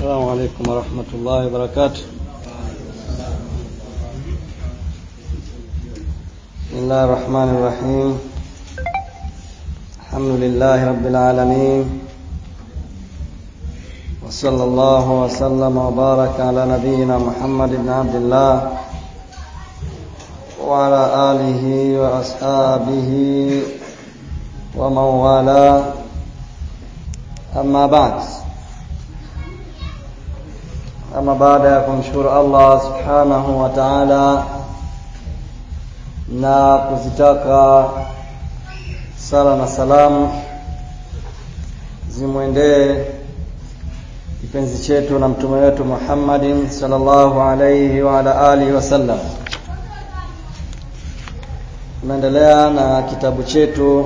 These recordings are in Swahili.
السلام عليكم ورحمة الله وبركاته بسم الله الرحمن الرحيم الحمد لله رب العالمين وصلى الله وسلم وبارك على نبينا محمد بن عبد الله وعلى آله وأصحابه ومن والاه أما بعد ama baada ya kumshukuru Allah subhanahu wa ta'ala na kuzitaka sala na salamu zimwendee kipenzi chetu na mtume wetu Muhammadin sallallahu alayhi wa ala alihi wasallam tunaendelea na kitabu chetu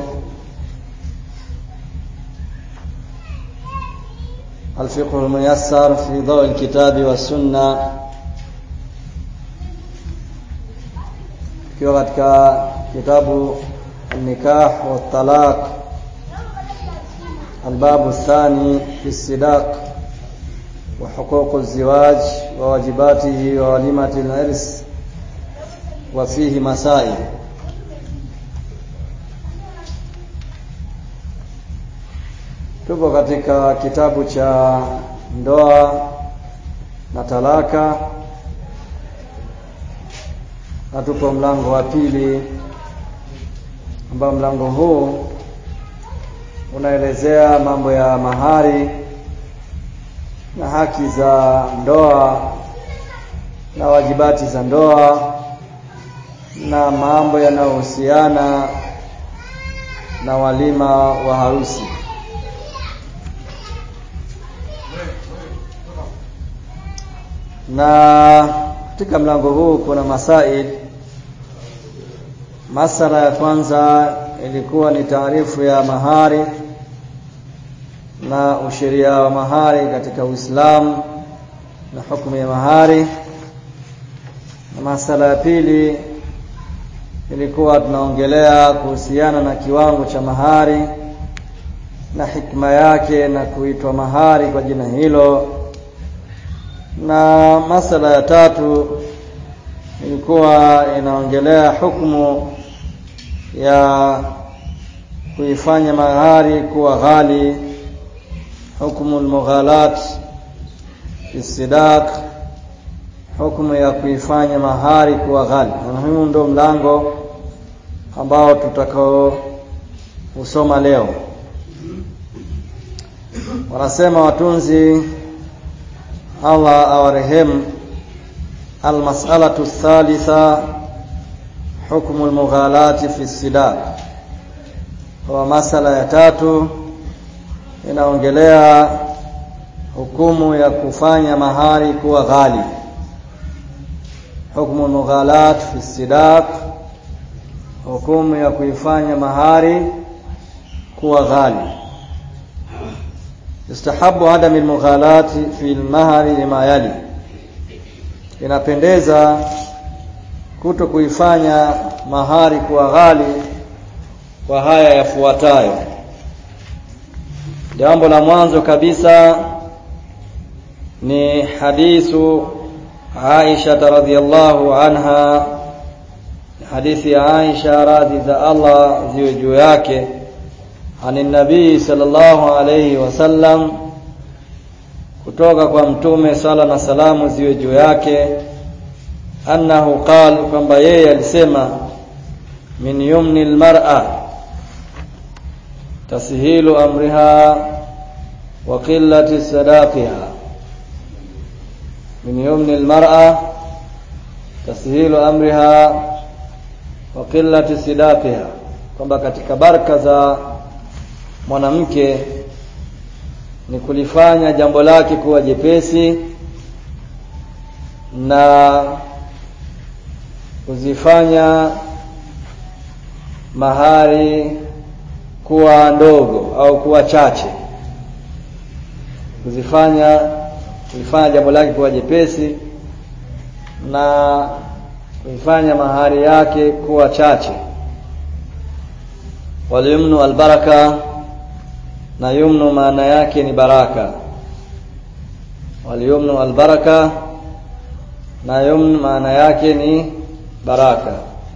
الفقه الميسر في ضوء الكتاب والسنة kiwa katika kitabu النكاح والطلاق الباب الثاني في الصداق وحقوق الزواج وواجباته ووليمة العرس وفيه مسائل tupo katika kitabu cha ndoa na talaka na tupo mlango wa pili ambao mlango huu unaelezea mambo ya mahari na haki za ndoa na wajibati za ndoa na mambo yanayohusiana na walima wa harusi na katika mlango huu kuna masail masala ya kwanza ilikuwa ni taarifu ya mahari na usheria wa mahari katika Uislamu na hukumu ya mahari na masala ya pili ilikuwa tunaongelea kuhusiana na kiwango cha mahari na hikma yake na kuitwa mahari kwa jina hilo na masala ya tatu ilikuwa inaongelea hukumu ya kuifanya mahari kuwa ghali hukumu almughalat isidaq hukumu ya kuifanya mahari kuwa ghali na huu ndio mlango ambao tutakao usoma leo wanasema watunzi Allah awarehemu almas'alatu thalitha hukmu almughalati fi sidaq kwa masala ya tatu inaongelea hukumu ya kufanya mahari kuwa ghali hukmu almughalat fi sidaq hukumu ya kuifanya mahari kuwa ghali yustahabu adam almughalati fi almahari lima yali inapendeza kuto kuifanya mahari kuwa ghali kwa haya yafuatayo jambo la mwanzo kabisa ni hadithu Aisha radhiyallahu anha hadithi ya Aisha radhi za Allah ziwe juu yake ani nabii sallallahu alayhi wasallam kutoka kwa mtume sala na salamu ziwe juu yake annahu qal kwamba yeye alisema min yumni almar'a tashilu amriha wa qillati sadaqiha min yumni almar'a tashilu amriha wa qillati sadaqiha kwamba katika baraka za mwanamke ni kulifanya jambo lake kuwa jepesi na kuzifanya mahari kuwa ndogo au kuwa chache kuzifanya kulifanya jambo lake kuwa jepesi na kuifanya mahari yake kuwa chache walyumnu albaraka na yumnu maana yake ni baraka walyumnu albaraka na yumn maana yake ni baraka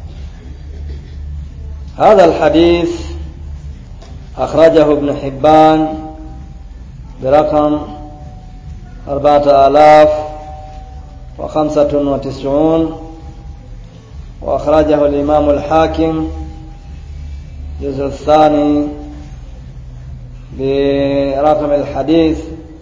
هذا الحديث أخرجه ابن حبان برقم أربعة آلاف وخمسة وتسعون وأخرجه الإمام الحاكم الجزء الثاني برقم الحديث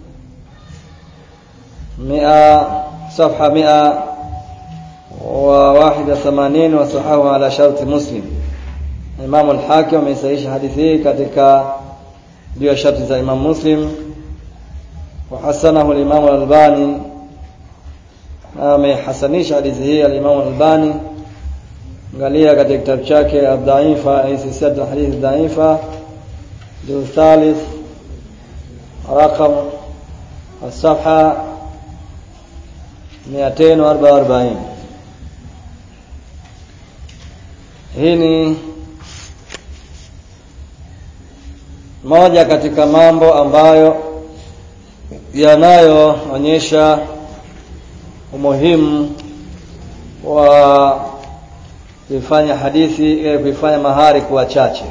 مئة صفحة مئة وواحد وثمانين وصححه على شرط مسلم Imam al-Hakim ameisahihisha hadithi hii katika juu ya sharti za Imam Muslim wa hasanahu al-Imam al-Albani na amehasanisha hadithi hii al-Imam al-Albani angalia katika kitabu chake ad-Da'ifa silsilat hadithi dha'ifa juz thalith رقم الصفحة 244 hii ni moja katika mambo ambayo yanayoonyesha umuhimu wa kuifanya hadithi kuifanya mahari kuwa chache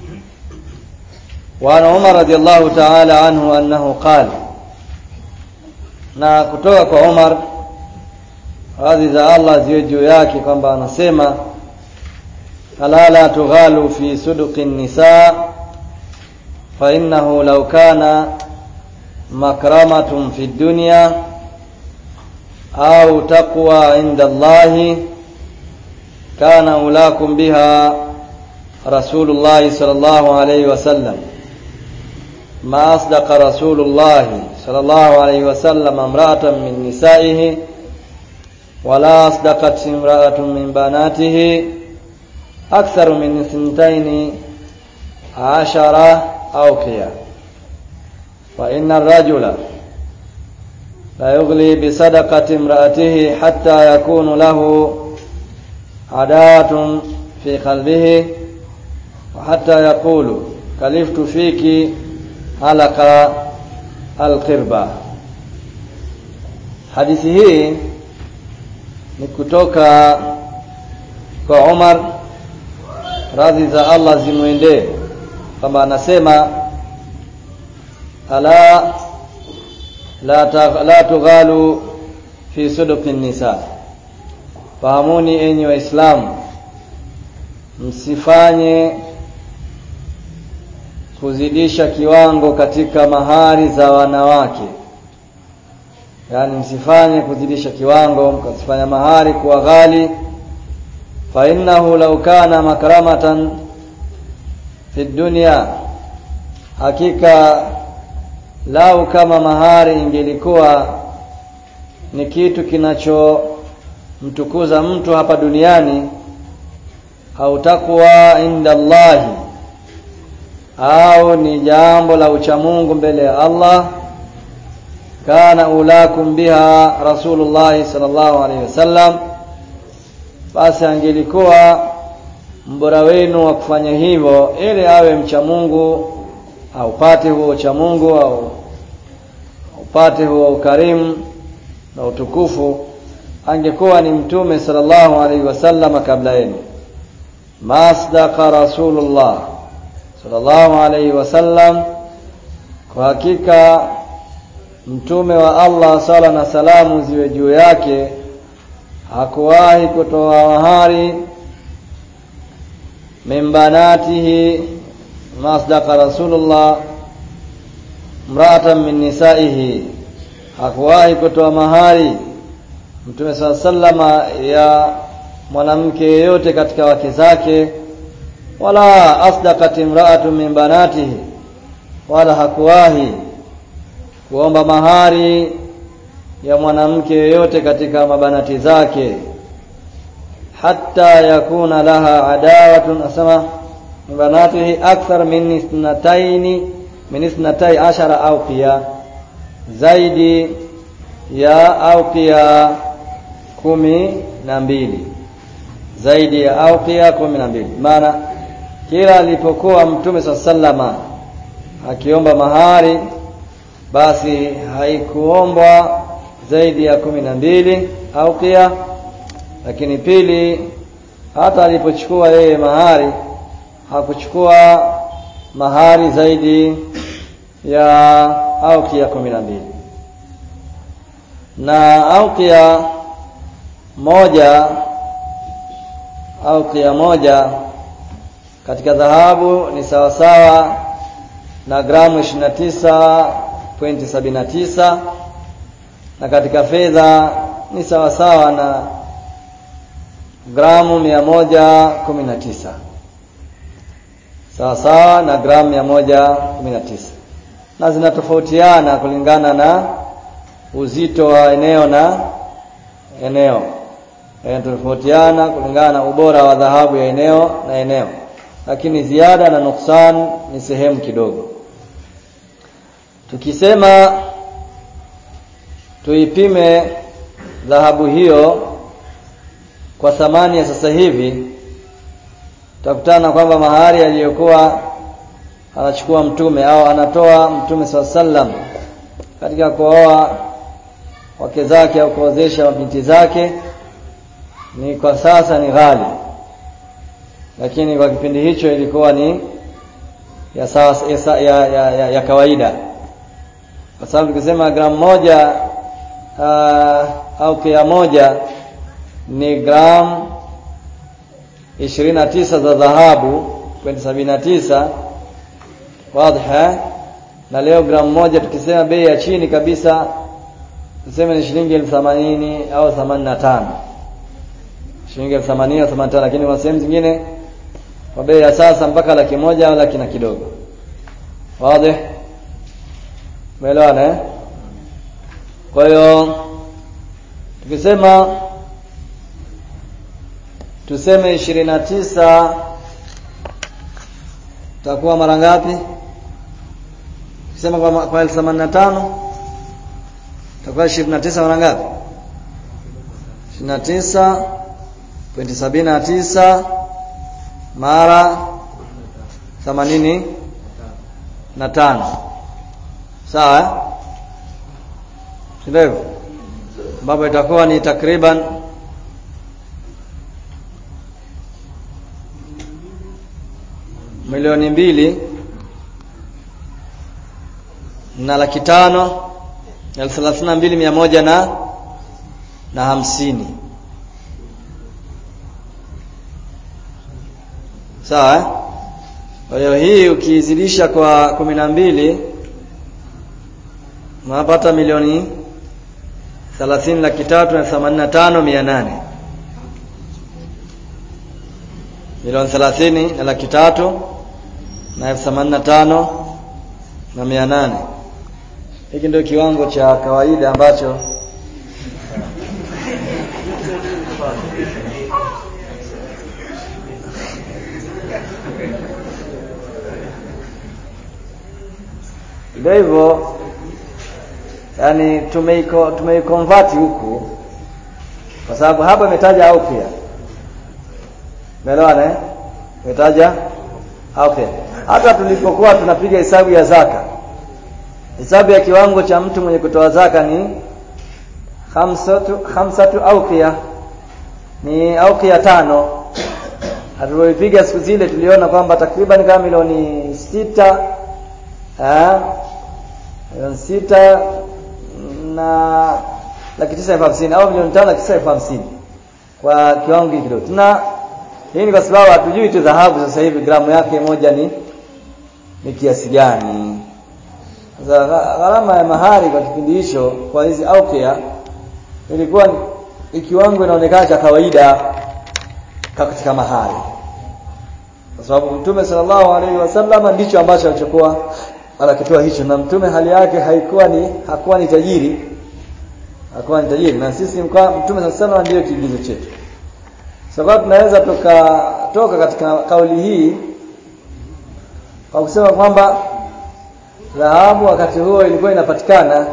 وعن عمر رضي الله تعالى عنه أنه قال na kutoka kwa Umar radhi za Allah ziwe juu yake kwamba anasema ala la tughalu fi suduqi nisa fa innahu law kana makramatun fi dunya au taqwa inda Allah kana ulakum biha rasulullah sallallahu alayhi wasallam ما أصدق رسول الله صلى الله عليه وسلم امرأة من نسائه ولا أصدقت امرأة من بناته أكثر من اثنتين عشرة أوقية وإن الرجل لا يغلي بصدقة امرأته حتى يكون له عداوة في قلبه وحتى يقول كلفت فيك halaka alqirba hadithi hii ni kutoka kwa Umar radhi za Allah zimwendee kama anasema ala la, la tughalu fi suduqi nisa fahamuni enyi waislamu msifanye kuzidisha kiwango katika mahari za wanawake yaani msifanye kuzidisha kiwango mkasifanya mahari kuwa ghali fa innahu law kana makramatan fi dunya hakika lau kama mahari ingelikuwa ni kitu kinachomtukuza mtu hapa duniani au takwa inda Allahi au ni jambo la uchamungu mbele ya Allah kana ulakum biha rasulullah sallallahu alaihi wasallam basi angelikuwa mbora wenu wa kufanya hivyo ili awe mcha Mungu aupate huo ucha Mungu au upate huo ukarimu na utukufu angekuwa ni mtume sallallahu alaihi wasallam kabla yenu masdaqa rasulullah sallallahu alaihi wasallam kwa hakika mtume wa Allah sala na salamu ziwe juu yake hakuwahi kutoa mahari mimbanatihi masdaqa rasulullah mraatan min nisaihi hakuwahi kutoa mahari mtume sala sallama ya mwanamke yeyote katika wake zake wala asdaqat imra'atu min banatihi wala hakuwahi kuomba mahari ya mwanamke yeyote katika mabanati zake hatta yakuna laha adawatun asama min banatihi akthar min isnataini min isnatai ashara awqiya zaidi ya awqiya kumi na mbili zaidi ya awqiya kumi na mbili maana kila alipokuwa mtume saa sallama akiomba mahari basi haikuombwa zaidi ya kumi na mbili aukia lakini pili hata alipochukua yeye mahari hakuchukua mahari zaidi ya aukia kumi na mbili na aukia moja aukia moja katika dhahabu ni sawasawa na gramu 29.79 na katika fedha ni sawasawa na gramu 119 sawasawa na gramu 119 na zinatofautiana kulingana na uzito wa eneo na eneo yanatofautiana kulingana na ubora wa dhahabu ya eneo na eneo lakini ziada na nuksan ni sehemu kidogo tukisema tuipime dhahabu hiyo kwa thamani ya sasa hivi tutakutana kwamba mahari aliyokuwa anachukua mtume au anatoa mtume saa sallam katika kuoa wake zake au kuozesha binti zake ni kwa sasa ni ghali lakini kwa kipindi hicho ilikuwa ni ya, sasa, ya, ya, ya, ya, ya kawaida kwa sababu tukisema gramu moja uh, au kia moja ni gramu ishirini na tisa za dhahabu kwenda sabini na tisa wadha na leo gramu moja tukisema bei ya chini kabisa tuseme ni shilingi elfu themanini au themanini na tano shilingi elfu themanini au themanini na tano lakini kwa sehemu zingine kwa bei ya sasa mpaka laki moja au laki na kidogo wazi umeelewana eh kwa hiyo tukisema tuseme ishirini na tisa takuwa mara ngapi tukisema kwa, kwa elfu themanini na tano takuwa ishirini na tisa mara ngapi ishirini na tisa pointi sabini na tisa mara themanini na tano sawa eh? sindivyo ambapo itakuwa ni takriban milioni mbili na laki tano elfu thelathini na mbili mia moja na na hamsini sawa eh? kwa hiyo hii ukiizidisha kwa kumi na mbili unapata milioni thelathini laki tatu na themanini na tano mia nane milioni thelathini na laki tatu na elfu themanini na tano na mia nane hiki ndio kiwango cha kawaida ambacho ndio hivyo yani tumeiko tumeikonvert huku kwa sababu hapa imetaja au pia umeelewana eh imetaja au pia hata tulipokuwa tunapiga hesabu ya zaka hesabu ya kiwango cha mtu mwenye kutoa zaka ni khamsatu khamsatu auqiya ni auqiya tano hatulipoipiga siku zile tuliona kwamba takriban kama milioni sita eh milioni sita na laki tisa elfu hamsini au milioni tano laki tisa elfu hamsini kwa kiwango hiki kidogo tuna hii ni kwa sababu hatujui tu dhahabu sasa hivi gramu yake moja ni ni kiasi gani sasa gharama ya mahari kwa kipindi hicho kwa hizi aukia ilikuwa ni kiwango inaonekana cha kawaida katika mahari kwa sababu mtume sallallahu alaihi wasallam ndicho ambacho alichokuwa anakitoa hicho na mtume hali yake haikuwa ni hakuwa ni tajiri hakuwa ni tajiri na sisi mkwa, mtume sallallahu alaihi ndiyo kiigizo chetu sababu tunaweza tukatoka katika kauli hii kwa kusema kwamba dhahabu wakati huo ilikuwa inapatikana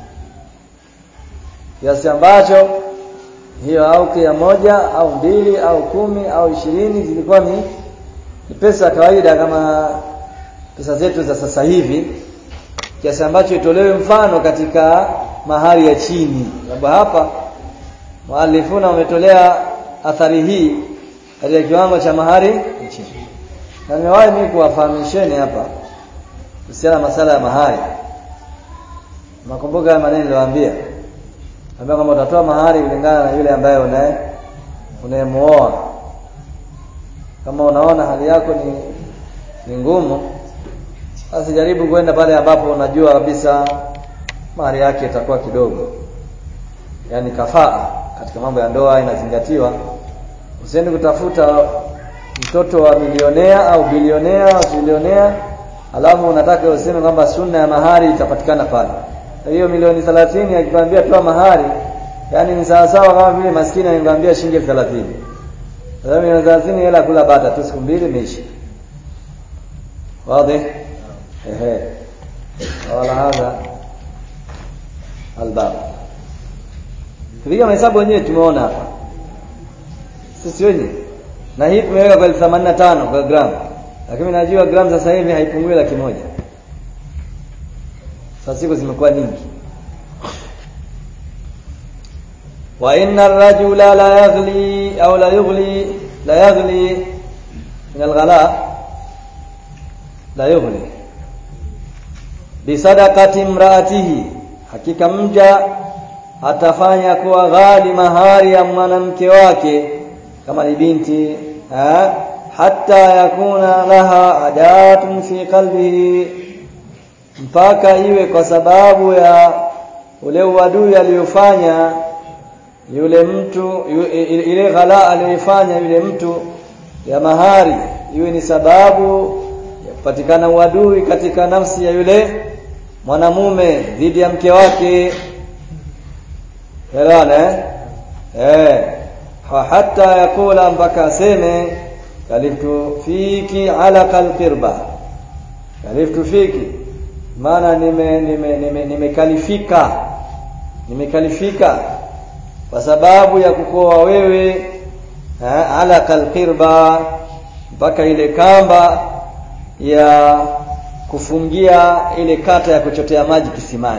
kiasi ambacho hiyo au ya moja au mbili au kumi au ishirini zilikuwa ni, ni pesa ya kawaida kama pesa zetu za sasa hivi kiasi ambacho itolewe mfano katika mahari ya chini sababu hapa muallifuna wametolea athari hii katika kiwango cha mahari ya chini na nimewahi mimi kuwafahamisheni hapa kuhusiana na masala ya mahari nakumbuka maneno niliwaambia ambia kwamba utatoa mahari kulingana na yule ambaye unaye unayemuoa kama unaona hali yako ni ni ngumu basi jaribu kwenda pale ambapo unajua kabisa mahari yake itakuwa kidogo yaani kafaa katika mambo ya ndoa inazingatiwa usiende kutafuta mtoto wa milionea au bilionea au bilionea alafu unataka useme kwamba sunna ya mahari itapatikana pale hiyo milioni 30 akikwambia toa mahari yani ni sawa sawa kama vile maskini anikwambia shilingi 30 sasa milioni 30 hela kula bata tu siku mbili imeisha wazi ehe wala hadha albab Tupiga mahesabu wenyewe tumeona hapa. Sisi wenyewe. Na hii tumeweka kwa 85 kwa gramu. Lakini najua gramu sasa hivi haipungui laki moja. Sasa siku zimekuwa nyingi. Wa inna ar-rajula la yaghli au la yughli la yaghli min al-ghala la yughli bi sadaqati imraatihi hakika mja atafanya kuwa ghali mahari ya mwanamke wake kama ni binti ha? hatta yakuna laha adatun fi qalbihi mpaka iwe kwa sababu ya ule uadui aliyofanya yule mtu yu, ile ghala aliyofanya yule mtu ya mahari iwe ni sababu ya kupatikana uadui katika nafsi ya yule mwanamume dhidi ya mke wake Elewana eh? hatta yakula mpaka aseme kaliftu fiki ala kalqirba kaliftu fiki maana nime nime nimekalifika nime nimekalifika kwa sababu ya kukoa wewe eh, ala kalqirba mpaka ile kamba ya kufungia ile kata ya kuchotea maji kisimani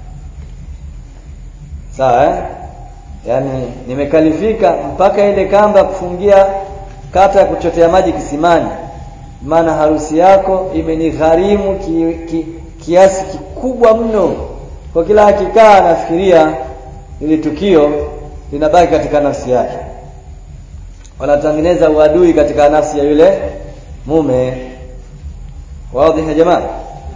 sawa eh? yaani nimekalifika mpaka ile kamba kufungia kata ya kuchotea maji kisimani maana harusi yako imenigharimu ki, ki, kiasi kikubwa mno kwa kila akikaa anafikiria ili tukio linabaki katika nafsi yake wanatengeneza uadui katika nafsi ya yule mume wazi ya jamaa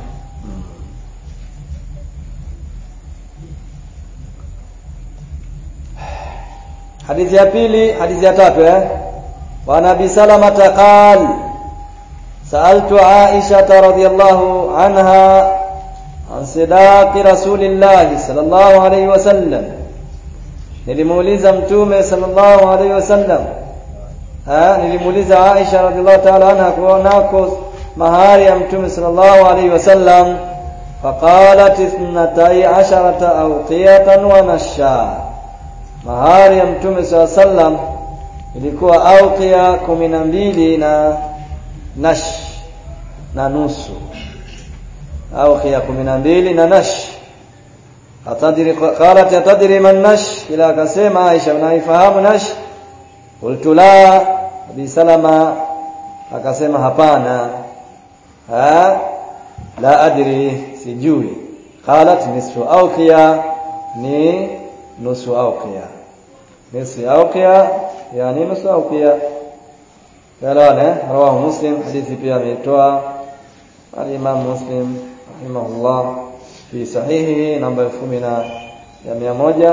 hadithi ya pili hadithi ya tatu eh wa nabi salama qal sa'altu aisha radhiyallahu anha an sidaqi rasulillahi sallallahu alayhi wasallam nilimuuliza mtume sallallahu alayhi wasallam ha nilimuuliza aisha radhiyallahu ta'ala anha kuonako mahari ya mtume sallallahu alayhi wasallam faqalat ithnatay asharata awqiyatan wa nasha mahari ya mtume saa sallam ilikuwa auqia kumi na mbili na nash na nusu auqia kumi na mbili na nash atadiri qalat atadiri man nash ila akasema Aisha unaifahamu nash qultu la Abi Salama akasema hapana ha la adri sijui qalat nisfu auqia ni nusu auqia nusu auqia yani nusu auqia yalawana rawahu muslim hadithi pia ameitoa al-imam muslim rahimahullah fi sahihi namba 10 na ya 100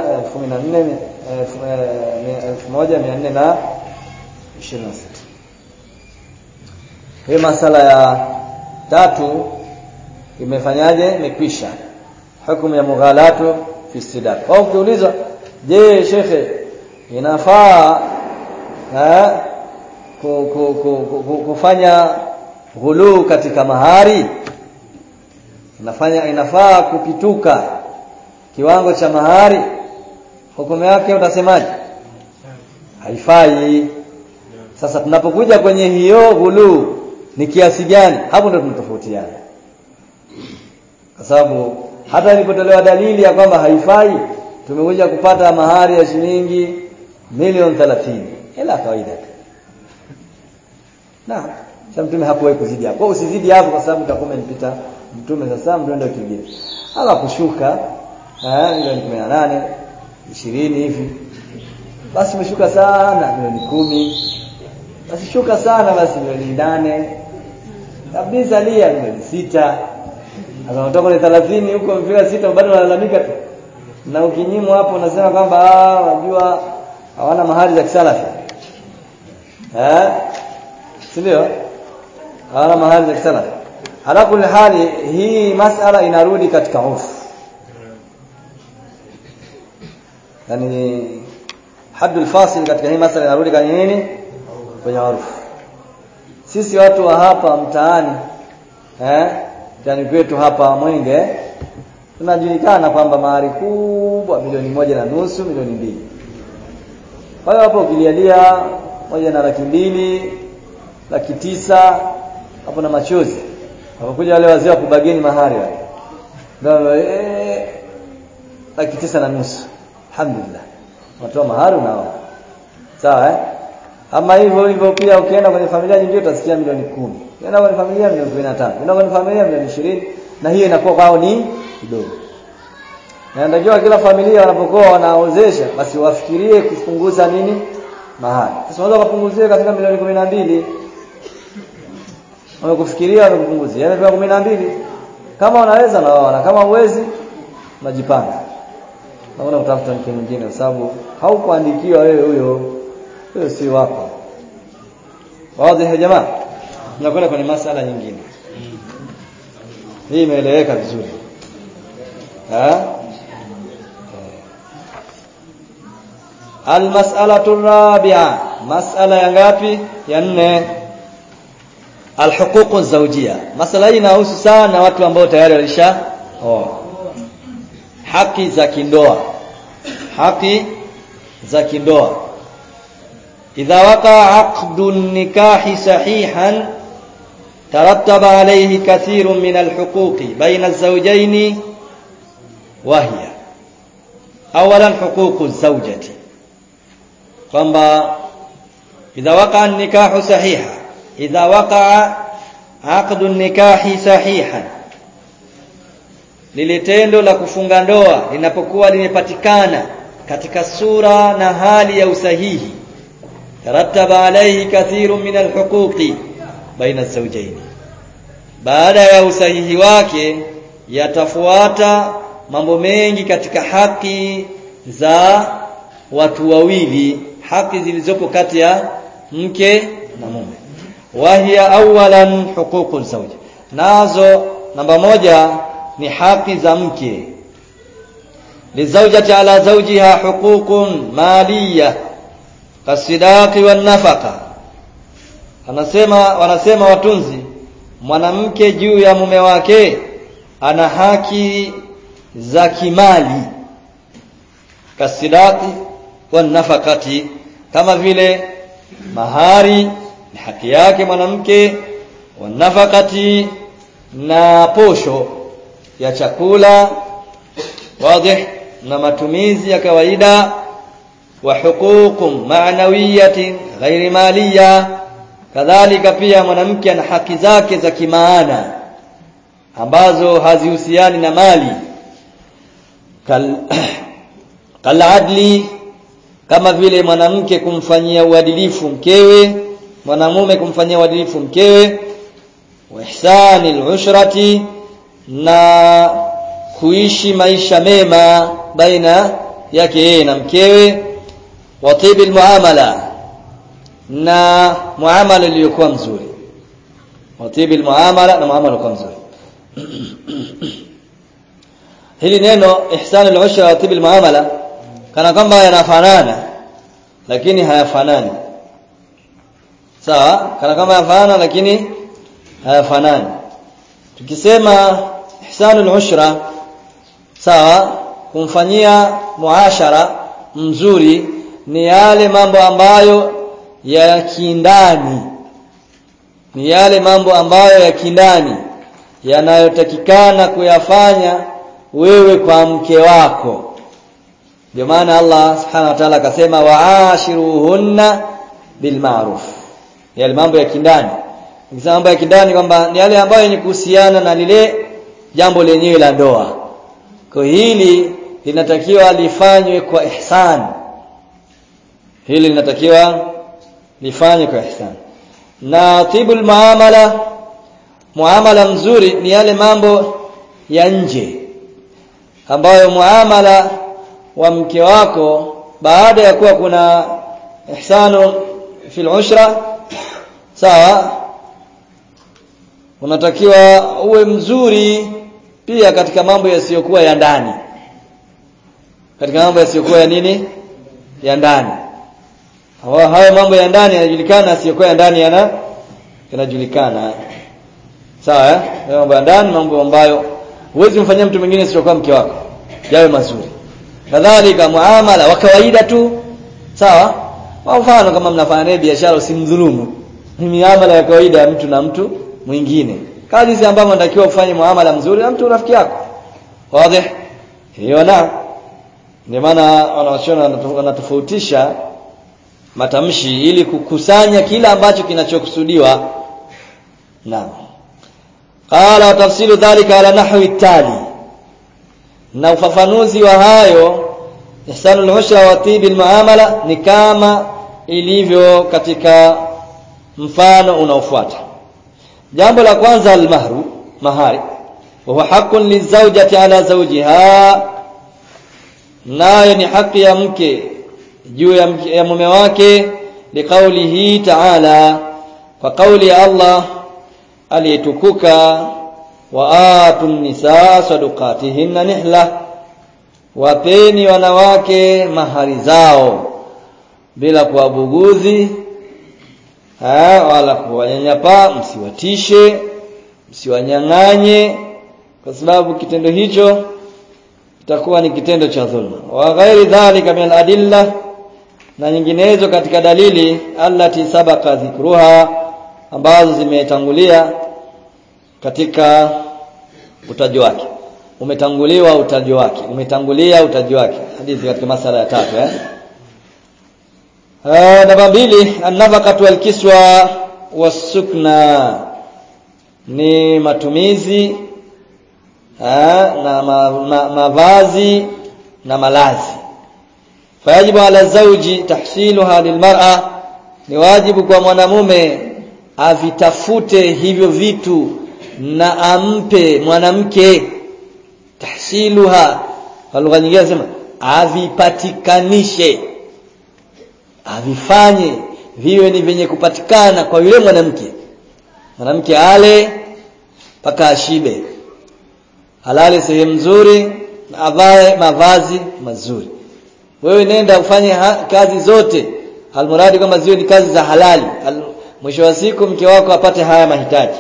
1400 1426 hii masala ya tatu imefanyaje imekwisha hukumu ya mughalatu fi istidaq au ukiuliza je shekhe inafaa ha, ku, ku, ku, ku, kufanya ghuluu katika mahari inafanya inafaa kupituka kiwango cha mahari hukumu yake utasemaje haifai sasa tunapokuja kwenye hiyo ghuluu ni kiasi gani hapo ndio tunatofautiana kwa sababu hata ilipotolewa dalili ya kwamba haifai tumekuja kupata mahari ya shilingi milioni 30 hela kawaida na sasa mtume hakuwahi kuzidi hapo usizidi hapo kwa sababu utakuwa umempita mtume sasa mtume kingine ala kushuka eh milioni 18 20 hivi basi umeshuka sana milioni kumi basi shuka sana basi milioni nane kabisa lia milioni sita sasa unatoka ni 30 huko mpira sita bado unalalamika tu na ukinyimwa hapo unasema kwamba ah unajua hawana mahali za kisalafi eh si ndio hawana mahali za kisalafi ala kulli hali hii masala inarudi katika urfu yani haddul fasil katika hii masala inarudi kwenye nini kwenye urfu sisi watu wa hapa mtaani eh yani kwetu hapa Mwenge tunajulikana kwamba mahari kubwa milioni moja na nusu milioni mbili kwa hiyo hapo ukilialia moja na laki mbili laki tisa hapo na machozi wakakuja wale wazee wa kubageni mahari wale ndio eh laki tisa na nusu alhamdulillah watoa mahari nao sawa eh ama hivyo hivyo pia ukienda kwenye familia nyingine utasikia milioni kumi ukienda kwenye familia milioni 15 ukienda kwenye familia milioni 20 na hiyo inakuwa kwao ni kidogo na ndio kila familia wanapokuwa wanaozesha basi wafikirie kupunguza nini mahari sasa unaweza kupunguzie katika milioni 12 wamekufikiria wamekupunguzia yani milioni 12 kama unaweza na wao na kama uwezi unajipanga naona utafuta mke mwingine kwa sababu haukuandikiwa wewe huyo huyo si wako wazi ya jamaa tunakwenda kwenye masala nyingine hii imeeleweka vizuri eh المسألة الرابعة مسألة ya ngapi ya nne alhuquq zawjia masala hii inahusu sana watu ambao tayari walisha oh. haki za kindoa haki za kindoa idha waqa aqdu nikahi sahihan tarattaba alayhi kathirun min alhuquqi baina az-zawjayn wa hiya awalan huququ az-zawjati kwamba idha waqa nikahu sahiha idha waqa aqdu nikahi sahihan lile tendo la kufunga ndoa linapokuwa limepatikana katika sura na hali ya usahihi tarattaba alayhi kathirun min alhuquqi baina az-zawjayn baada ya usahihi wake yatafuata mambo mengi katika haki za watu wawili haki zilizopo kati ya mke na mume wahiya awalan huququ zawj nazo namba moja ni haki za mke lizawjati ala zawjiha huququn maliyah kasidaqi wan nafaqa anasema wanasema watunzi mwanamke juu ya mume wake ana haki za kimali kasidaqi wan nafaqati kama vile mahari ni haki yake mwanamke wan nafaqati na posho ya chakula wazi na matumizi ya kawaida wa huququm ma'nawiyatin ghairi maliya kadhalika pia mwanamke ana haki zake za kimaana ambazo hazihusiani na mali kal kaladli kama vile mwanamke kumfanyia uadilifu mkewe mwanamume kumfanyia uadilifu mkewe wa ihsani al-ushrati na kuishi maisha mema baina yake yeye na mkewe wa tibil muamala na muamala iliyokuwa mzuri wa tibil muamala na muamala uliokuwa mzuri hili neno ihsan al-ushra wa tibil muamala kana kwamba yanafanana lakini hayafanani sawa kana kama yanafanana lakini hayafanani tukisema ihsanul ushra sawa kumfanyia muashara mzuri ni yale mambo ambayo ya kindani ni yale mambo ambayo ya kindani yanayotakikana kuyafanya wewe kwa mke wako ndio maana Allah subhanahu wa ta'ala akasema waashiruhunna bilma'ruf yale mambo ya kindani nikisema mambo ya kindani kwamba ni yale ambayo yenye kuhusiana na lile jambo lenyewe la ndoa kwa hili linatakiwa lifanywe kwa ihsan hili linatakiwa lifanywe kwa ihsan na tibul muamala muamala mzuri ni yale mambo ya nje ambayo muamala wa mke wako baada ya kuwa kuna ihsanu fil ushra sawa unatakiwa uwe mzuri pia katika mambo yasiyokuwa ya ndani katika mambo yasiyokuwa ya nini ya ndani hayo mambo ya ndani yanajulikana yasiyokuwa ya ndani yana yanajulikana sawa eh mambo ya ndani mambo ambayo huwezi kumfanyia mtu mwingine isiyokuwa mke wako yawe mazuri kadhalika muamala wa kawaida tu sawa kwa mfano kama mnafanya naye biashara usimdhulumu ni miamala ya kawaida ya mtu na mtu mwingine kazi hizi ambazo unatakiwa ufanye muamala mzuri na mtu rafiki yako wazi hiyo na ndio maana wanaoshona wanatofautisha matamshi ili kukusanya kila ambacho kinachokusudiwa naam qala tafsilu dhalika ala nahwi tali na ufafanuzi wa hayo ihsanul ushra wa tibil muamala ni kama ilivyo katika mfano unaofuata jambo la kwanza almahru mahari wa huwa haqqun lizawjati ala zawjiha nayo ni haki ya mke juu ya, mke, ya mume wake liqaulihi ta'ala kwa kauli ya Allah aliyetukuka wa atun nisaa sadaqatihinna nihla wapeni wanawake mahari zao bila kuwabuguzi wala kuwanyanyapaa msiwatishe msiwanyang'anye kwa sababu kitendo hicho kitakuwa ni kitendo cha dhulma wa ghairi dhalika min adilla na nyinginezo katika dalili allati sabaka dhikruha ambazo zimetangulia katika utaji wake umetanguliwa utaji wake umetangulia utaji wake hadithi katika masala ya tatu eh namba mbili an-nafaqatu wal-kiswa was-sukna ni matumizi ha, na ma, ma, mavazi na malazi fayajibu ala zawji tahsiluha lilmar'a ni wajibu kwa mwanamume avitafute hivyo vitu na ampe mwanamke tahsiluha kwa lugha nyingine nasema avipatikanishe avifanye viwe ni vyenye kupatikana kwa yule mwanamke mwanamke ale mpaka ashibe halale sehemu nzuri na avae mavazi mazuri wewe nenda ufanye ha, kazi zote almuradi kama ziwe ni kazi za halali Al, mwisho wa siku mke wako apate haya mahitaji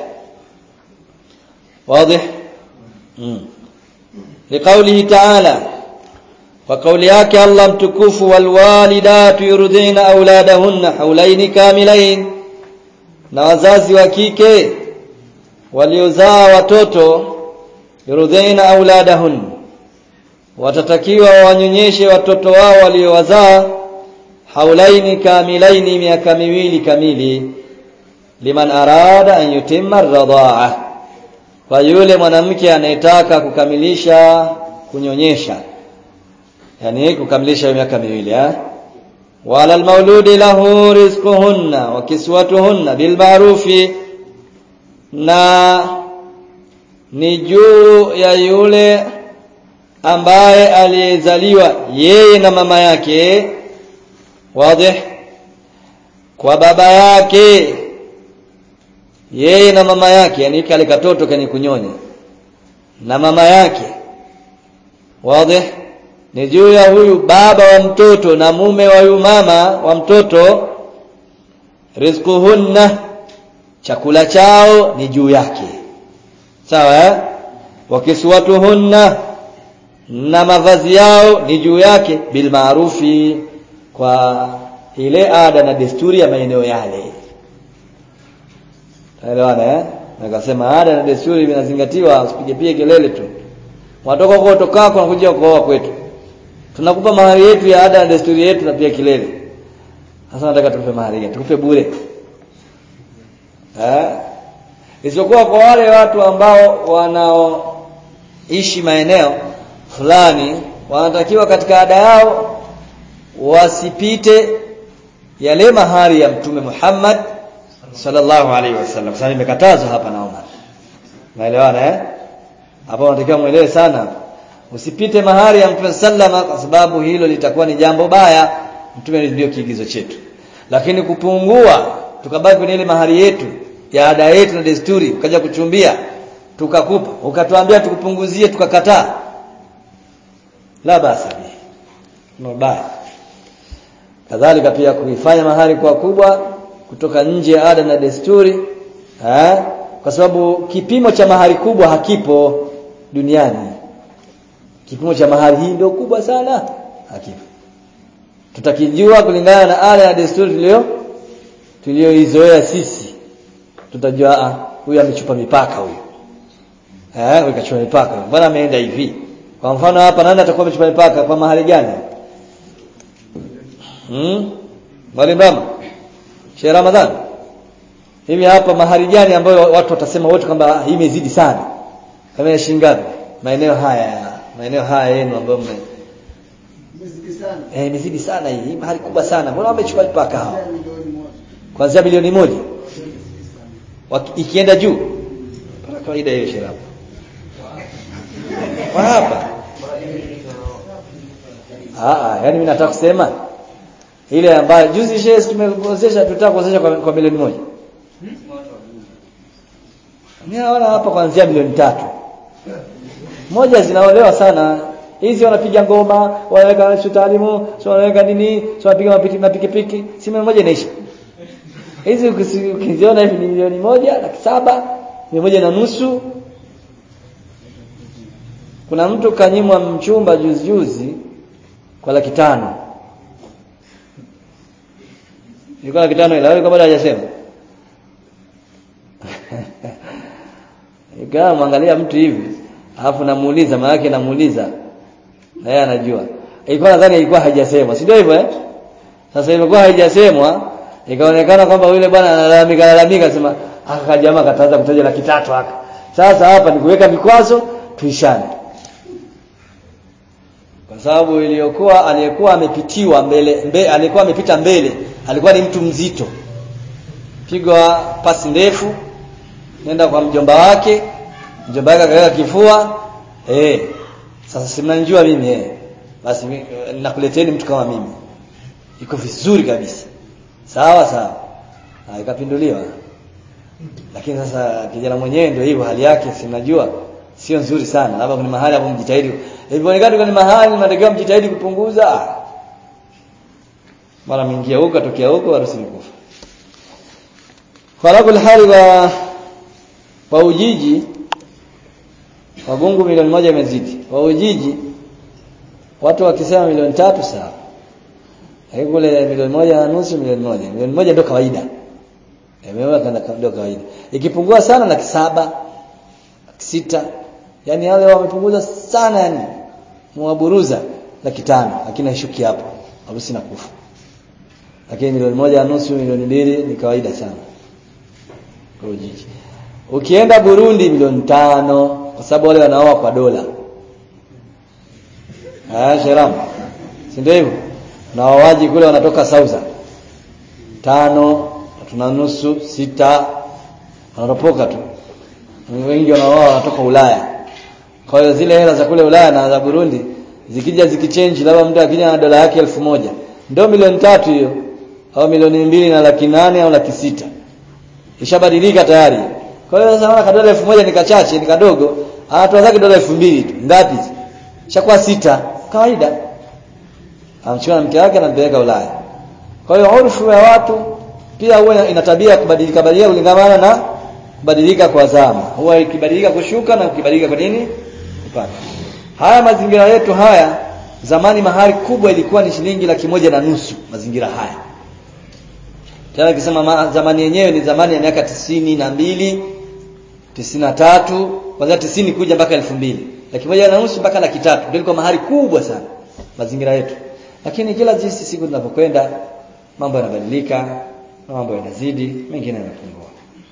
wazi mm. liqaulihi ta'ala kwa kauli yake Allah mtukufu walwalidatu yurdina auladahunna haulaini kamilain na wazazi wa kike waliozaa watoto yurdina auladahun watatakiwa wanyonyeshe watoto wao waliowazaa haulaini kamilaini miaka miwili kamili liman arada an yutimma radhaa kwa yule mwanamke anayetaka kukamilisha kunyonyesha yani kukamilisha miaka miwili eh wala almauludi lahu rizquhunna wa kiswatuhunna bilma'rufi na ni juu ya yule ambaye aliyezaliwa yeye na mama yake wazi kwa baba yake yeye na mama yake yani kale katoto kwenye kunyonya na mama yake wazi ni juu ya huyu baba wa mtoto na mume wa huyu mama wa mtoto rizquhunna chakula chao ni juu yake sawa eh? wakiswatuhunna na mavazi yao ni juu yake bil maarufi kwa ile ada na desturi ya maeneo yale Taelewana eh? Nakasema ada na desturi vinazingatiwa usipige pige kelele tu. watoka huko utokako unakuja kuoa kwetu tunakupa mahari yetu ya ada na desturi yetu na pia kilele sasa nataka tukupe mahari gani tukupe bure eh isipokuwa kwa wale watu ambao wanaoishi maeneo fulani wanatakiwa katika ada yao wasipite yale mahari ya mtume Muhammad sallallahu alaihi wasallam sasa nimekatazwa hapa naona naelewana eh hapo unatakiwa muelewe sana usipite mahari ya mtume sallama kwa sababu hilo litakuwa ni jambo baya mtume ndio kiigizo chetu lakini kupungua tukabaki kwenye ile mahari yetu ya ada yetu na desturi ukaja kuchumbia tukakupa ukatuambia tukupunguzie tukakataa la basa no baya kadhalika pia kuifanya mahari kwa kubwa kutoka nje ya ada na desturi eh kwa sababu kipimo cha mahari kubwa hakipo duniani kipimo cha mahari hii ndio kubwa sana hakipo tutakijua kulingana na ada na desturi tulio tulioizoea sisi tutajua huyu amechupa mipaka huyu eh huyu kachupa mipaka mbona ameenda hivi kwa mfano hapa nani atakuwa amechupa mipaka kwa mahali gani hmm mwalimu Rama Sheikh Ramadhan hivi hapa mahali gani ambayo watu watasema wote kwamba hii imezidi sana kama ya shilingi ngapi maeneo haya maeneo haya yenu ambayo mme Eh imezidi sana hii hii mahali kubwa sana mbona wamechukua mipaka hao kuanzia bilioni moja Waki, ikienda juu kwa kawaida hiyo Sheikh Rama kwa hapa ah yani mimi nataka kusema ile ambayo juzi shares tumekuozesha tutaka kuozesha kwa, kwa milioni moja Ninaona hapa kuanzia milioni tatu moja zinaolewa sana hizi wanapiga ngoma wanaweka shutalimu sio wanaweka nini sio wanapiga mapiki mapikipiki si milioni moja inaisha hizi ukiziona hivi ni milioni moja laki saba milioni moja na nusu kuna mtu kanyimwa mchumba juzi juzi kwa laki tano ilikuwa laki tano ila kama bado hajasema ikawa mwangalia mtu hivi alafu namuuliza maana yake namuuliza na yeye anajua ilikuwa nadhani ilikuwa haijasemwa si ndio hivyo eh sasa ilikuwa haijasemwa ikaonekana kwamba yule bwana analalamika lalamika sema aka jamaa kataanza kutaja laki tatu haka sasa hapa ni kuweka vikwazo tuishane kwa sababu iliyokuwa aliyekuwa amepitiwa mbele, mbele alikuwa amepita mbele alikuwa ni mtu mzito pigwa pasi ndefu nenda kwa mjomba wake mjomba wake akaweka kifua eh sasa simnanijua mimi eh basi nakuleteni mtu kama mimi iko vizuri kabisa sawa sawa ha, ikapinduliwa lakini sasa kijana mwenyewe ndio hivyo hali yake simnajua sio nzuri sana labda kuna mahali hapo mjitahidi ilivyoonekana kuna mahali mnatakiwa mjitahidi kupunguza mara mingia huko atokea huko harusi kufa kwa kul hali wa wa ujiji wagungu milioni moja imezidi wa ujiji watu wakisema milioni tatu sawa lakini kule milioni moja na nusu milioni moja milioni moja ndio kawaida imeona kana ndio kawaida ikipungua sana laki saba laki sita yani wale wamepunguza sana yani mwaburuza laki tano lakini haishuki hapo harusi na kufa lakini milioni moja na nusu milioni mbili ni kawaida sana kwa ujiji ukienda Burundi milioni tano kwa sababu wale wanaoa kwa dola ah sheram si ndio hivyo na wawaji kule wanatoka sauza tano tuna nusu sita wanaropoka tu wengi wanaoa wanatoka Ulaya kwa hiyo zile hela za kule Ulaya na za Burundi zikija zikichange labda mtu akija na dola yake elfu moja ndio milioni tatu hiyo au milioni mbili na laki nane au laki sita ishabadilika tayari kwa hiyo sasa naona dola elfu moja ni kachache ni kadogo anatoa zake dola elfu mbili tu ngapi shakuwa sita kawaida amchukua na mke wake anampeleka Ulaya kwa hiyo urfu ya watu pia huwa ina tabia kubadilika badilika kulingana na kubadilika kwa zama huwa ikibadilika kushuka na ukibadilika kwa nini kupanda haya mazingira yetu haya zamani mahari kubwa ilikuwa ni shilingi laki moja na nusu mazingira haya tena kisema zamani yenyewe ni zamani ya miaka tisini na mbili tisini na tatu kwanzia tisini kuja mpaka elfu mbili laki moja na nusu mpaka laki tatu ndio ilikuwa mahari kubwa sana mazingira yetu lakini kila jinsi siku tunavyokwenda mambo yanabadilika na mambo yanazidi mengine yanapungua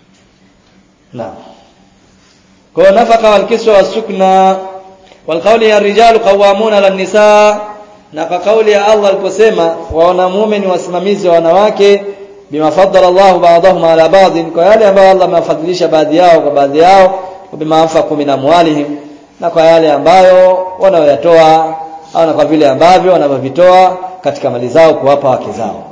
naam kwa nafaka wal kiswa wasukna wal qawli ya rijalu qawwamuna lan nisaa na kwa kauli ya Allah aliposema wanamume ni wasimamizi wa wanawake bima faddala Allah ba'dahum ala ba'd kwa yale ambayo Allah amewafadhilisha baadhi yao kwa baadhi yao bima anfaqu min amwalihim na kwa yale ambayo wanayoyatoa au na kwa vile ambavyo wanavyovitoa katika mali zao kuwapa wake zao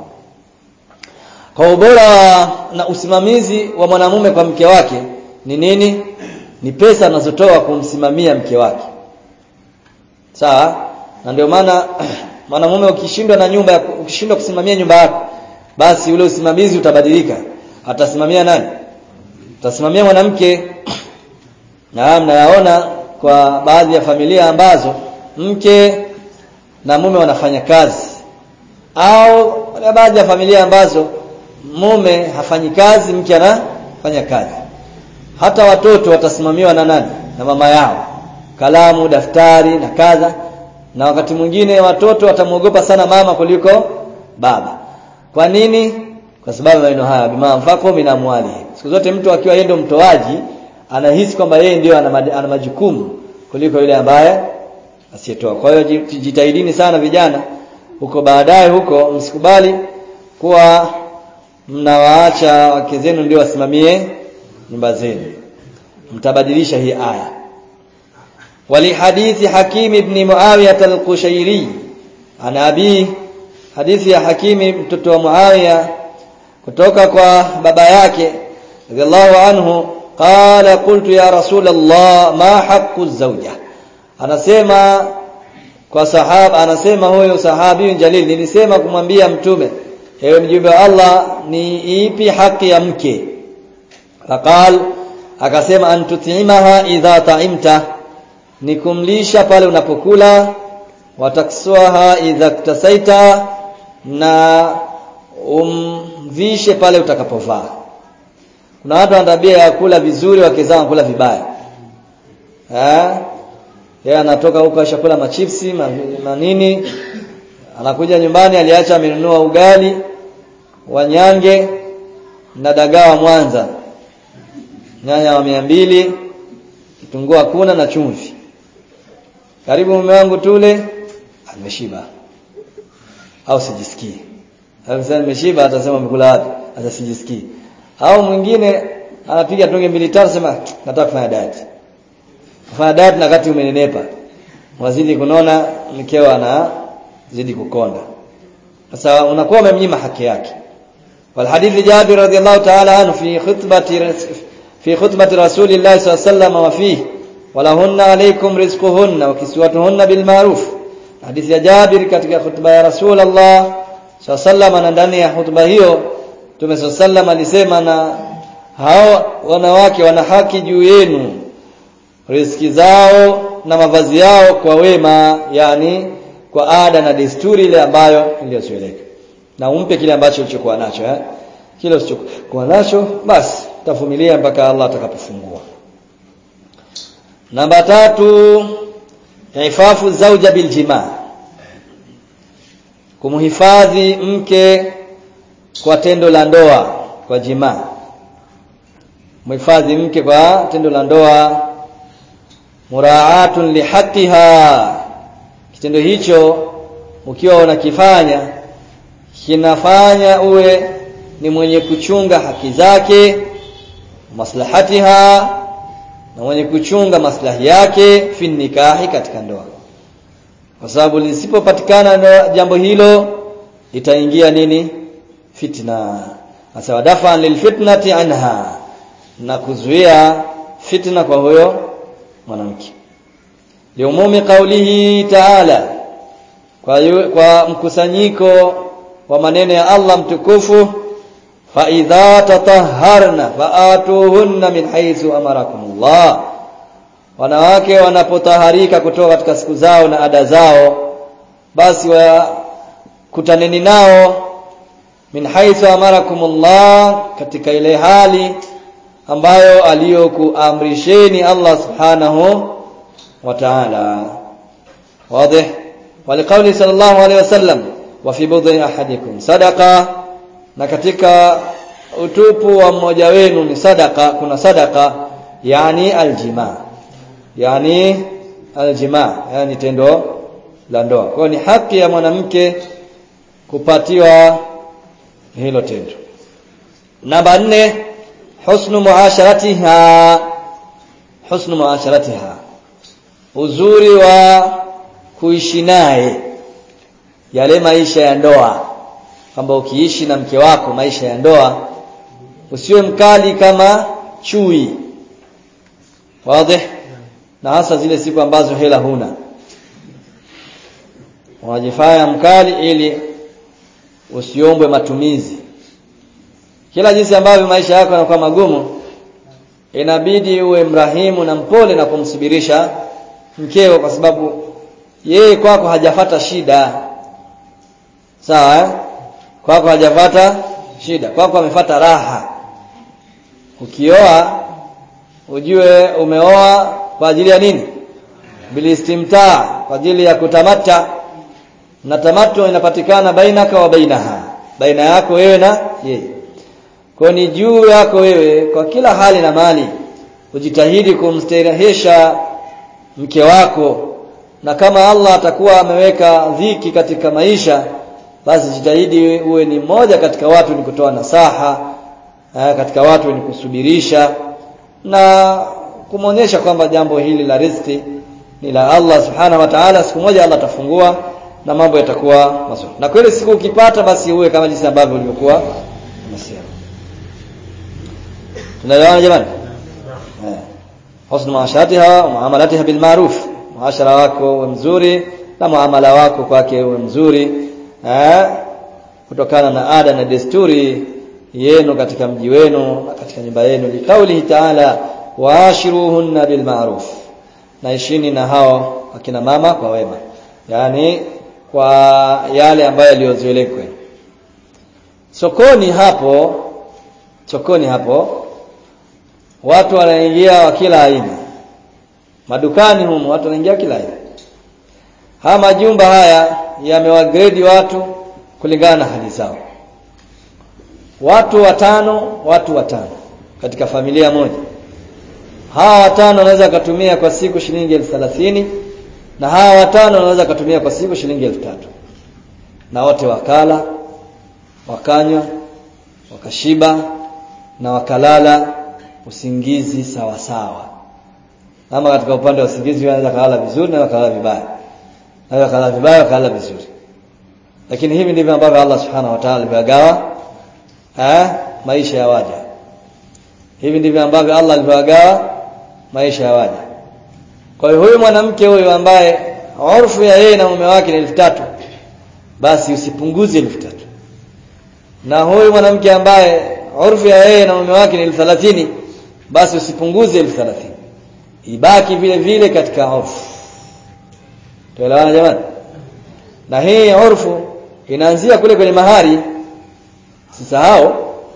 kwa ubora na usimamizi wa mwanamume kwa mke wake ni nini ni pesa anazotoa kumsimamia mke wake sawa na ndio maana mwanamume ukishindwa na nyumba ukishindwa kusimamia nyumba yako basi ule usimamizi utabadilika atasimamia nani utasimamia mwanamke na mnayaona kwa baadhi ya familia ambazo mke na mume wanafanya kazi au na baadhi ya familia ambazo mume hafanyi kazi mke anafanya kazi hata watoto watasimamiwa na nani na mama yao kalamu daftari na kadha na wakati mwingine watoto watamwogopa sana mama kuliko baba kwa nini kwa sababu maneno haya bima mfako minamwali siku zote mtu akiwa yeye ndo mtoaji anahisi kwamba yeye ndio ana majukumu kuliko yule ambaye asiyetoa kwa hiyo jitahidini sana vijana huko baadaye huko msikubali kuwa mnawaacha wake zenu ndio wasimamie nyumba zenu mtabadilisha hii aya ولحديث حكيم بن معاوية القشيري عن أبيه حديث يا حكيم mtoto wa Muawiya kutoka kwa baba yake radhiallahu anhu qala qultu ya rasul Allah ma haqqu zawja anasema kwa sahaba anasema huyo sahabi jalil nilisema kumwambia mtume ewe mjumbe wa Allah ni ipi haki ya mke faqal akasema antutimaha idha ta'imta ni kumlisha pale unapokula wataksuaha idha ktasaita na umvishe pale utakapovaa kuna watu wana tabia ya kula vizuri wakizaa kula vibaya eh yeye anatoka huko ashakula machipsi manini anakuja nyumbani aliacha amenunua ugali wanyange na dagaa wa Mwanza nyanya wa mia mbili kitunguu hakuna na chumvi karibu mume wangu tule ameshiba au sijisikii akisema nimeshiba atasema umekula wapi hata sijisikii au mwingine anapiga tonge mbili tatu sema nataka kufanya diet kufanya diet na wakati umenenepa wazidi kunona mkeo anazidi kukonda sasa unakuwa umemnyima haki yake والحديث جابر رضي الله تعالى عنه في خطبة في خطبة رسول الله صلى الله عليه وسلم وفيه ولهن عليكم رزقهن وكسوتهن بالمعروف حديث ya Jabir katika khutba ya Rasulullah sallallahu na ndani ya khutba hiyo Mtume sallallahu alisema na hao wanawake wana haki juu yenu riziki zao na mavazi yao kwa wema yani kwa ada na desturi ile ambayo iliyozoeleka na umpe kile ambacho ulichokuwa nacho eh kile usichokuwa nacho basi tavumilia mpaka Allah atakapofungua namba tatu ifafu zauja biljima kumhifadhi mke kwa tendo la ndoa kwa jima mhifadhi mke kwa tendo la ndoa muraatun lihaqqiha kitendo hicho ukiwa unakifanya kinafanya uwe ni mwenye kuchunga haki zake maslahatiha na mwenye kuchunga maslahi yake fi nikahi katika ndoa kwa sababu lisipopatikana jambo hilo litaingia nini fitna hasa dafa lilfitnati anha na kuzuia fitna kwa huyo mwanamke liumumi kaulihi ta'ala kwa, yu, kwa mkusanyiko wa maneno ya Allah mtukufu fa idha tatahharna faatuhunna min haythu amarakumullah wanawake wanapotaharika kutoka katika siku zao na ada zao basi wakutaneni nao min haythu amarakumullah katika ile hali ambayo aliyokuamrisheni Allah subhanahu wa ta'ala wazi waliqauli sallallahu alaihi wasallam wa fi budhi ahadikum sadaqa na katika utupu wa mmoja wenu ni sadaka kuna sadaka yani aljima yani aljima yani tendo la ndoa kwa ni haki ya mwanamke kupatiwa hilo tendo namba nne husnu muasharatiha husnu muasharatiha uzuri wa kuishi naye yale maisha ya ndoa kwamba ukiishi na mke wako maisha ya ndoa usiwe mkali kama chui wazi na hasa zile siku ambazo hela huna unajifanya mkali ili usiombwe matumizi kila jinsi ambavyo maisha yako yanakuwa magumu inabidi uwe mrahimu na mpole na kumsubirisha mkeo kwa sababu yeye kwako hajafata shida sawa eh? kwako hajapata shida kwako amefata raha ukioa ujue umeoa kwa ajili ya nini bilistimtaa kwa ajili ya kutamata na tamato inapatikana bainaka wa bainaha baina yako wewe na yeye kwa ni juu yako wewe kwa kila hali na mali ujitahidi kumsterehesha mke wako na kama Allah atakuwa ameweka dhiki katika maisha basi jitahidi uwe ni mmoja katika watu ni kutoa nasaha eh, katika watu ni kusubirisha na kumwonyesha kwamba jambo hili la riziki ni la Allah subhanahu wa ta'ala siku moja Allah atafungua na mambo yatakuwa mazuri na kweli siku ukipata basi uwe kama jinsi ambavyo ulivyokuwa umesema tunaelewana jamani eh husnu maasharatiha wa muamalatiha bil ma'ruf muashara wako uwe mzuri na muamala wako kwake uwe mzuri eh kutokana na ada na desturi yenu katika mji wenu na katika nyumba yenu likaulihi ta'ala waashiruhunna bil ma'ruf naishini na hao akina mama kwa wema yani kwa yale ambayo yaliyozoelekwa sokoni hapo sokoni hapo watu wanaingia wa kila aina madukani humo watu wanaingia kila aina haya majumba haya yamewagrade watu kulingana na hali zao watu watano watu watano katika familia moja hawa watano wanaweza kutumia kwa siku shilingi elfu thelathini na hawa watano wanaweza kutumia kwa siku shilingi elfu tatu na wote wakala wakanywa wakashiba na wakalala usingizi sawa sawa ama katika upande wa usingizi wanaweza kalala vizuri na wakalala vibaya na wakalala vibaya wakalala vizuri lakini hivi ndivyo ambavyo Allah subhanahu wa ta'ala alivyagawa eh maisha ya waja hivi ndivyo ambavyo Allah alivyagawa maisha ya waja kwa hiyo huyu mwanamke huyu ambaye urfu ya yeye na mume wake ni elfu tatu basi usipunguze elfu tatu na huyu mwanamke ambaye urfu ya yeye na mume wake ni elfu thelathini basi usipunguze elfu thelathini ibaki vile vile katika urfu tuelewana jamani na hii urfu inaanzia kule kwenye mahari sisahau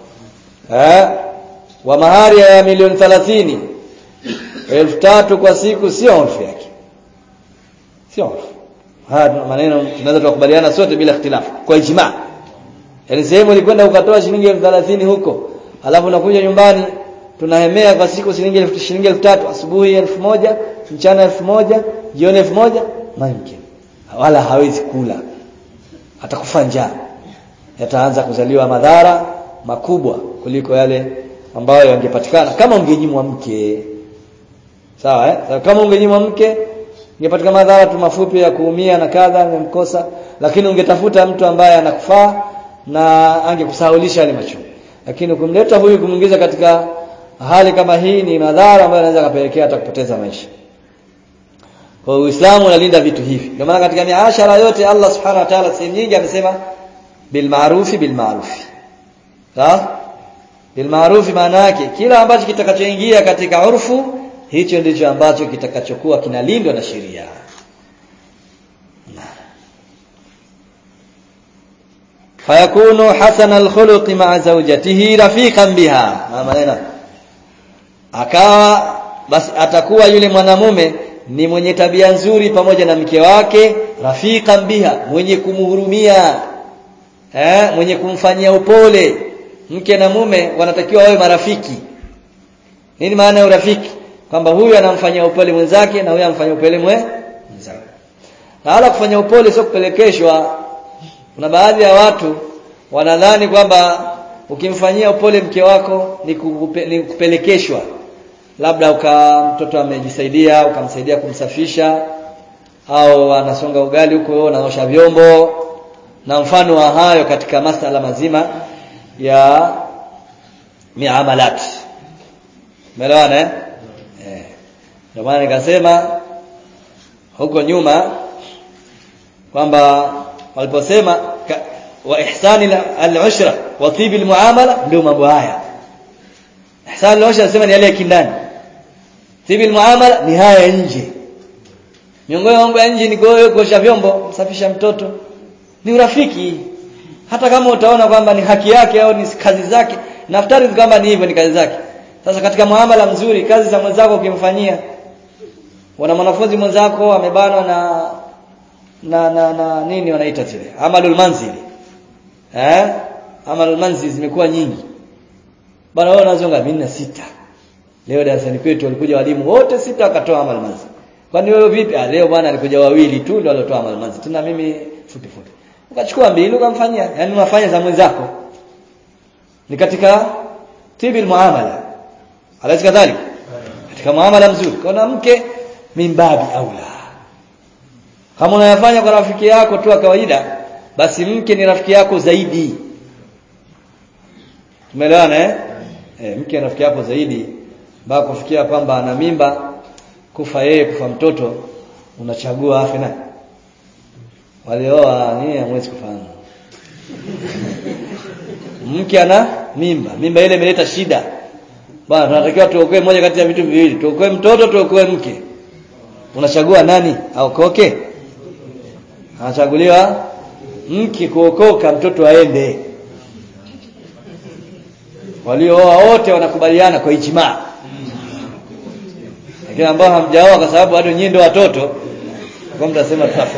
eh wa mahari ya milioni 30 elfu tatu kwa siku sio urfu yake sio urfu haya maneno tunaweza tukubaliana sote bila ikhtilafu kwa ijma yaani sehemu ilikwenda ukatoa shilingi elfu thelathini huko alafu unakuja nyumbani tunahemea kwa siku shilingi elfu shilingi elfu tatu asubuhi elfu moja mchana elfu moja jioni elfu moja mumkin wala hawezi kula atakufa njaa yataanza kuzaliwa madhara makubwa kuliko yale ambayo yangepatikana kama ungenyimwa mke sawa eh sawa, kama ungenyimwa mke ingepatikana madhara tu mafupi ya kuumia na kadha umemkosa lakini ungetafuta mtu ambaye anakufaa na angekusahaulisha yale machungu lakini kumleta huyu kumwingiza katika hali kama hii ni madhara ambayo yanaweza kupelekea hata kupoteza maisha kwa Uislamu unalinda vitu hivi ndio maana katika miashara yote Allah subhanahu wa ta'ala sehemu nyingi amesema bil ma'rufi bil ma'rufi sawa bil ma'rufi maana yake kila ambacho kitakachoingia katika urfu hicho ndicho ambacho kitakachokuwa kinalindwa na sheria fayakunu hasana alkhuluqi ma'a zawjatihi rafiqan biha maneno akawa basi atakuwa yule mwanamume ni mwenye tabia nzuri pamoja na mke wake rafiqan biha mwenye kumhurumia eh mwenye kumfanyia upole mke na mume wanatakiwa wawe marafiki nini maana ya urafiki kwamba huyu anamfanyia upole mwenzake na huyu anamfanyia upole mwe mwenzake na wala kufanya upole sio kupelekeshwa kuna baadhi ya watu wanadhani kwamba ukimfanyia upole mke wako ni, kukupe, ni kupelekeshwa labda uka mtoto amejisaidia ukamsaidia kumsafisha au anasonga ugali huko anaosha vyombo na mfano wa hayo katika masala mazima ya miamalat umeelewana eh eh ndio maana nikasema huko nyuma kwamba waliposema wa ihsani al-ushra wa tibi al-muamala ndio mambo haya ihsani al-ushra nasema ni yale ya kindani tibi al-muamala ni haya nje miongoni mambo ya nje ni kuosha vyombo msafisha mtoto ni urafiki hata kama utaona kwamba ni haki yake au ni kazi zake naftari kwamba ni hivyo ni kazi zake sasa katika muamala mzuri kazi za mwenzako ukimfanyia wana mwanafunzi mwenzako amebanwa na na na, na nini wanaita zile amalul manzili eh amalul manzili zimekuwa nyingi bana wao wanazonga minna sita leo darasani kwetu walikuja walimu wote sita wakatoa amal manzili kwani wewe vipi ah leo bwana alikuja wawili tu ndio waliotoa amal manzili tuna mimi fupi fupi ukachukua mbili ukamfanyia yani unafanya za mwenzako ni katika tibil muamala alazi kadhalika katika muamala mzuri kuna mke mimbabi aula kama unayafanya kwa rafiki yako tu kawaida basi mke ni rafiki yako zaidi tumeelewana eh e, mke ni rafiki yako zaidi mpaka kufikia kwamba ana mimba kufa yeye kufa mtoto unachagua afe naye walioa ni hamwezi kufahamu mke ana mimba mimba ile imeleta shida bwana tunatakiwa tuokoe moja kati ya vitu viwili tuokoe mtoto tuokoe mke unachagua nani aokoke anachaguliwa mke kuokoka mtoto aende waliooa wote wanakubaliana kwa ijmaa lakini ambao hamjaoa kwa sababu bado nyinyi ndio watoto kwa mtasema tutafa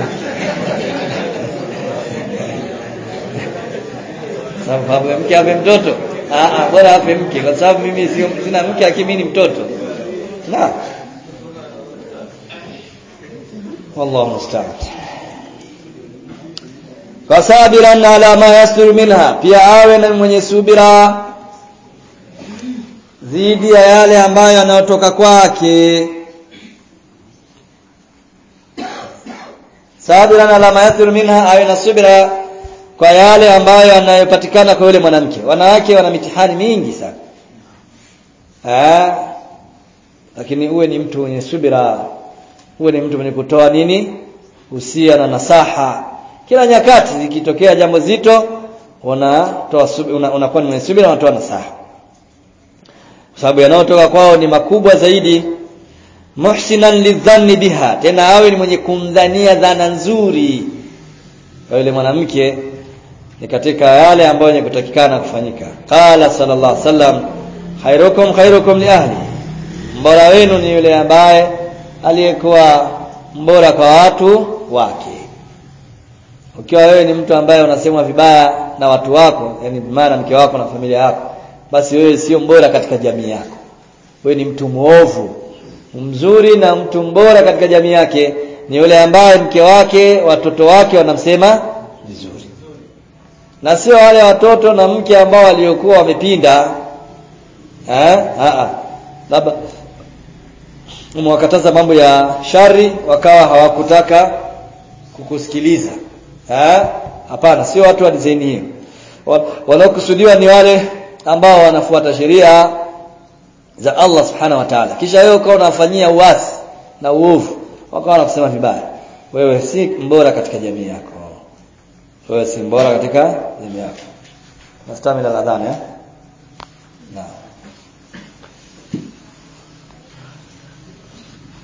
sababu mke ape mtoto ah ah bora ape mke kwa sababu mimi sio sina mke akimi ni mtoto na wallahu musta'an fasabiran ala ma yastur minha pia awe na mwenye subira dhidi ya yale ambayo yanayotoka kwake sabiran ala ma yastur minha awe na subira kwa yale ambayo yanayopatikana kwa yule mwanamke wanawake wana mitihani mingi sana eh lakini uwe ni mtu mwenye subira uwe ni mtu mwenye kutoa nini usia na nasaha kila nyakati zikitokea jambo zito unatoa unakuwa una ni mwenye subira unatoa nasaha kwa sababu yanayotoka kwao ni makubwa zaidi muhsinan lidhanni biha tena awe ni mwenye kumdhania dhana nzuri kwa yule mwanamke ni katika yale ambayo yenye kutakikana kufanyika qala sallallahu alaihi wasallam khairukum khairukum li ahli mbora wenu ni yule ambaye aliyekuwa mbora kwa watu wake ukiwa wewe ni mtu ambaye unasemwa vibaya na watu wako yani maana mke wako na familia yako basi wewe sio mbora katika jamii yako wewe ni mtu muovu mzuri na mtu mbora katika jamii yake ni yule ambaye mke wake watoto wake wanamsema vizuri na sio wale watoto na mke ambao waliokuwa wamepinda eh a labda umewakataza mambo ya shari wakawa hawakutaka kukusikiliza eh hapana sio watu wa design hiyo wanaokusudiwa ni wale ambao wanafuata sheria za Allah subhanahu wa ta'ala kisha wewe ukawa unafanyia uasi na uovu wakawa wanakusema vibaya wewe si mbora katika jamii yako wewe si mbora katika jamii yako nastamila adhana eh naam